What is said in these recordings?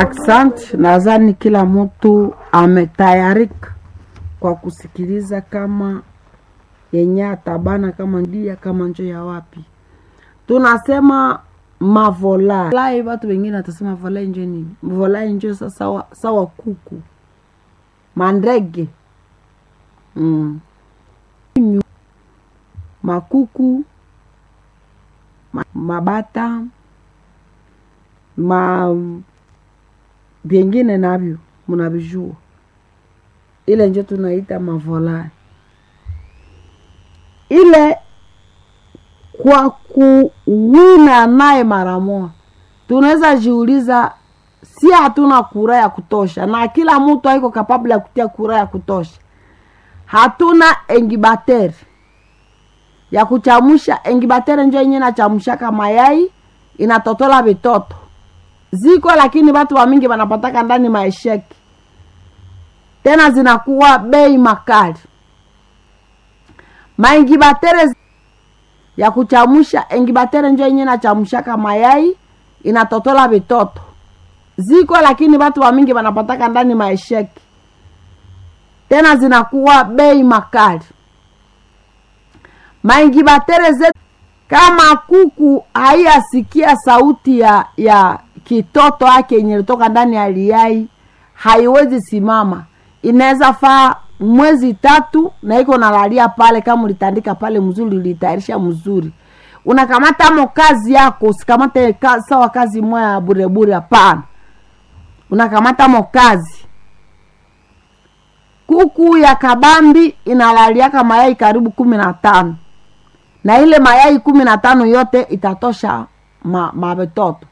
Asante, nadhani kila mtu ametayarika kwa kusikiliza kama yenye atabana kama ndia kama njo ya wapi. Tunasema mavolai volai, watu wengine watasema volai njo nini? Volai njo sa- sawa, sawa kuku mandege mm. makuku ma, mabata ma vyengine navyo mnavijua, ile njo tunaita mavolai. Ile kwa kuwina naye mara moja, tunaweza jiuliza, si hatuna kura ya kutosha, na kila mtu haiko kapabla ya kutia kura ya kutosha. Hatuna engibateri ya kuchamusha. Engibateri njo yenye nachamushaka mayai inatotola vitoto ziko, lakini watu wa mingi wanapataka ndani maesheki, tena zinakuwa bei makali. Maingibatere ya kuchamusha, engibatere njo yenye nachamushaka mayai inatotola vitoto ziko, lakini watu wa mingi wanapataka ndani maesheki, tena zinakuwa bei makali. Maingibatere zetu kama kuku haiyasikia sauti ya ya kitoto ake yenye litoka ndani ya liyai, haiwezi simama. Inaweza faa mwezi tatu na iko nalalia pale, kama ulitandika pale mzuri, ulitayarisha mzuri, unakamata mo kazi yako, usikamate ka, sawa kazi moya ya burebure. Hapana, unakamata mo kazi. Kuku ya kabambi inalaliaka mayai karibu kumi na tano na ile mayai kumi na tano yote itatosha ma, mavitoto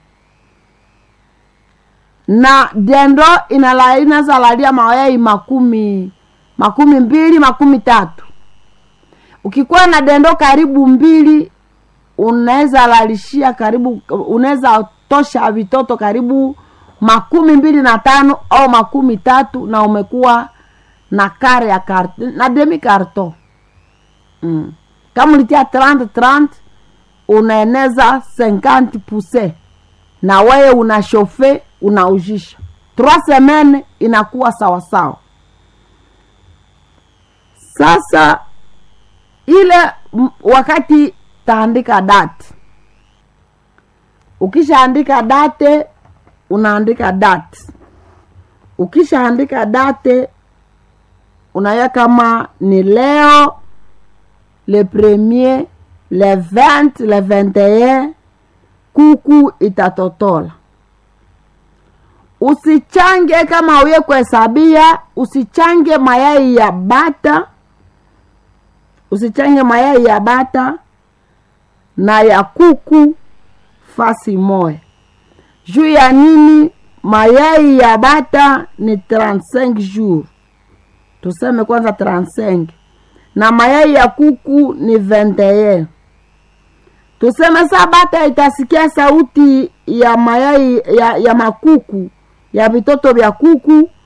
na dendo inala inazalalia mayai makumi makumi mbili makumi tatu. Ukikuwa na dendo karibu mbili, unaweza lalishia karibu, unaweza tosha vitoto karibu makumi mbili na tano au makumi tatu, na umekuwa na kare ya kart na demi karton mm. Kama ulitia 30 30 unaeneza 50 puse na wewe una shofe unaujisha 3 semaine inakuwa sawa sawa. Sasa ile m- wakati taandika date, ukishaandika date unaandika date, ukishaandika date unaya kama ni leo le premier le 20 le 21 kuku itatotola. Usichange kama uye kuhesabia, usichange mayai ya bata, usichange mayai ya bata na ya kuku fasi moya. Juu ya nini? Mayai ya bata ni 35 jours, tuseme kwanza 35 na mayai ya kuku ni 21. Tuseme saa bata itasikia sauti ya mayai ya, ya makuku ya vitoto vya kuku